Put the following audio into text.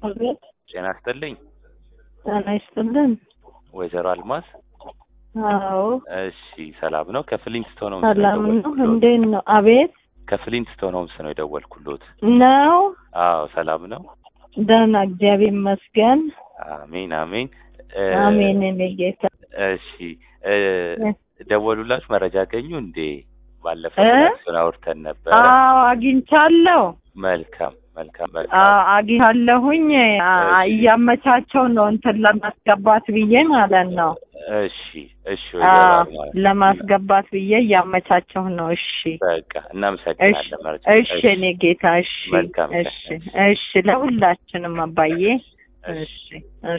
አቤት ጤና ይስጥልኝ ጤና ይስጥልን። ወይዘሮ አልማዝ። አዎ እሺ ሰላም ነው? ከፍሊንትስቶን ሆምስ ሰላም ነው። የደወልኩሎት። እንዴት ነው? አቤት ከፍሊንትስቶን ሆምስ ነው የደወልኩሎት። ነው። አዎ ሰላም ነው? ደህና እግዚአብሔር ይመስገን። አሜን አሜን። እ፣ አሜን። እኔ ጌታ እሺ እ፣ ደወሉላችሁ መረጃ አገኙ እንዴ? ባለፈው እ? እሱን አውርተን ነበረ። አዎ አግኝቻለሁ። መልካም መልካም አዎ መልካም። አግኝቻለሁኝ። አ- እሺ። እያመቻቸው ነው እንትን ለማስገባት ብዬ ማለት ነው። እሺ እሺ ወይዘሮ አዎ አልማዝ ለማስገባት ብዬ እያመቻቸው ነው። እሺ በቃ እናመሰግናለን። መረጃ እሺ እኔ ጌታ እሺ መልካም ቀን። እሺ እሺ ለሁላችንም አባዬ እሺ እሺ